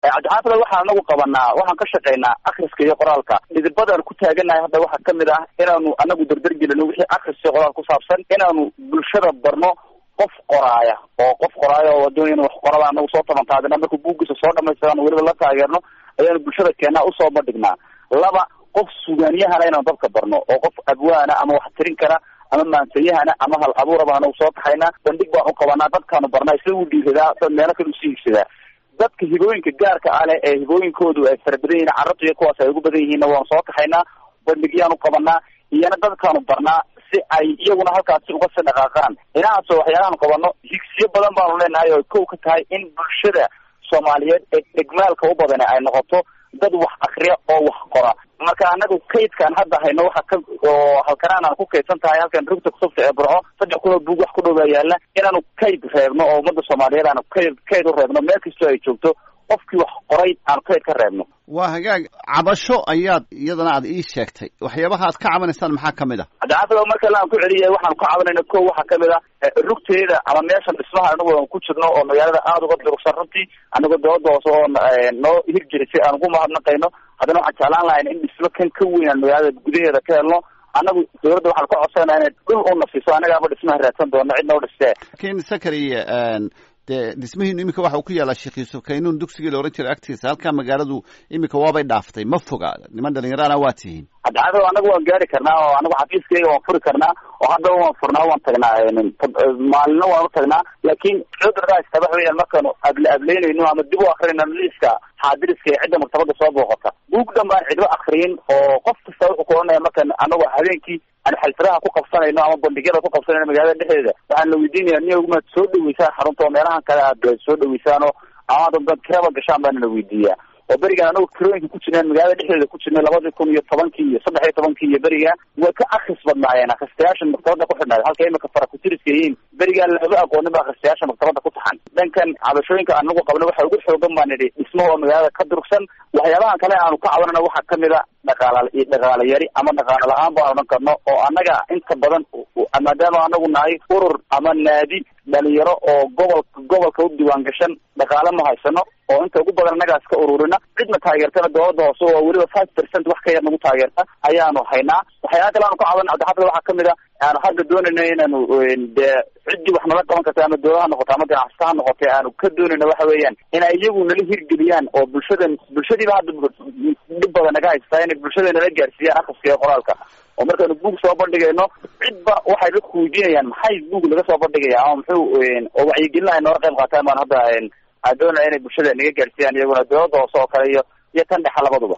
cabdixaafid waxaan anagu qabanaa waxaan ka shaqaynaa akriska iyo qoraalka dhidibadaan ku taaganahay hadda waxaa kamid ah inaanu anagu dardargelino wixii akriska iyo qoraal ku saabsan inaanu bulshada barno qof qoraaya oo qof qoraaya oo doonaya inu wax qorada anagu soo tabantaadina markuu buuggiisa soo dhamaystirano weliba la taageerno ayaanu bulshada keenaa usoo bandhignaa laba qof sugaanyahana inaanu dadka barno oo qof abwaana ama wax tirin kara ama maansayahana ama hal abuuraba anagu soo taxaynaa bandhig baan u qabanaa dadkaanu barnaa isla u dhiiradaa dad meelo kale usii higsadaa dadka hibooyinka gaarka ah leh ee hibooyinkoodu ay fara badan yihiin carabta iyo kuwaas ay ugu badan yihiinna waanu soo taxaynaa bandhigyaanu qabanaa iyana dadkaanu barnaa si ay iyaguna halkaasi uga sii dhaqaaqaan inahaasoo waxyaalahaanu qabano higsiyo badan baanu leenahay oo kow ka tahay in bulshada soomaaliyeed ee dhegmaalka u badane ay noqoto dad wax akriya oo wax qora marka anagu kaydkaan hadda hayno waxa ka oo halkanaan aan ku kaydsan tahay halkan rugta kutubta ee burco saddex kun oo buug wax ku dhowbaa yaalla inaanu kayd reebno oo ummadda soomaaliyeed aanu kayd kayd u reebno meel kastoo ay joogto qofkii wax qoray aanu kayd ka reebno waa hagaag cabasho ayaad iyadana aad ii sheegtay waxyaabaha aad ka cabanaysaan maxaa kamid a cabdixaafid mar kale aan ku celiyay waxaanu ka cabanayna ko waxaa kamid ah rugteeda ama meeshan dhismaha anagu aan ku jirno oo magaalada aada uga durugsan runtii anagoo dawladda hoose oo noo hirjiri si aan ugu mahadnaqayno haddana waxaan jeclaan lahayn in dhismo kan ka weyn aan magaalada gudaheeda ka helno annagu dawladda waxaan ka codsanaa inay dhul u nafiso annagaaba dhismaha raadsan doono cidna u dhistee lakin sakari dee dhismihiinu iminka waxa uu ku yaalaa sheekh yuusuf kaynuun dugsigii la ohan jiray agtiisa halkaa magaaladu iminka waabay dhaaftay ma foga niman dhalinyarana waa tihiin cabdicado anagu waan gaari karnaa oo anagu xafiiskayga waan furi karnaa oo haddaba waan furnaa waan tagnaa maalina waan u tagnaa laakin cudurka haysta waxa weeyaan markaanu able ableynayno ama dib u akrinayno liiska xaadiriska ee cidda maktabada soo booqata buug dhan baan cidlo akriyin oo qof kasta wuxuu ku oranaya markaan anagu habeenkii aan xalfiraha ku qabsanayno ama bandhigyada ku qabsanayno magaalada dhexdeeda waxaan la weydiinaya niya maad soo dhaweysaan xarunta oo meelahan kale aad soo dhaweysaan oo ama dad kiraba gashaan baana la weydiiyaa oo berigan anagu kirooyinka ku jirnaan magaalada dhexdeeda ku jirnay labadii kun iyo tobankii iyo saddex iyo tobankii iyo beriga way ka akris badnaayeen akhristayaasha maktabada ku xidhnayd halka imika farakutiriska yihiin berigaan laba aqoonin ba akhristayaasha maktabada ku taxan dhankan cabashooyinka anagu qabna waxa ugu xoogan baan idhi dhismo oo magaalada ka durugsan waxyaabahan kale aanu ka cabanana waxaa kamid a dhaqaala dhaqaala yari ama dhaqaala la-aan baan odhan karno oo annaga inta badan maadaama anagu nahay urur ama naadi dhalinyaro oo gobolka gobolka u diiwaan gashan dhaqaale ma haysano oo inta ugu badan annagaas ka ururina cidna taageertana dawladda hoose oo weliba five percent wax ka yar nagu taageerta ayaanu haynaa waxyaala kale aanu ka caban cabdixafid waxaa kamid a aanu hadda doonayno inaanu dee ciddii wax nala qaban karta ama dawlad ha noqoto ama ganacsata ha noqotay aanu ka doonayno waxa weeyaan in ay iyagu nala hirgeliyaan oo bulshadan bulshadiiba hadda dhib badan naga haystaa inay bulshada nala gaarsiiyaan akhriska iyo qoraalka oo markaanu buug soo bandhigayno cidba waxay dadku weydiinayaan maxay buug laga soo bandhigaya ama muxuu oo wacyigelin ay nooga qayb qaataan baan hadda aan doonaya inay bulshada naga gaarsiiyaan iyaguna dawladda hoose oo kale iyo iyo tan dhexa labaduba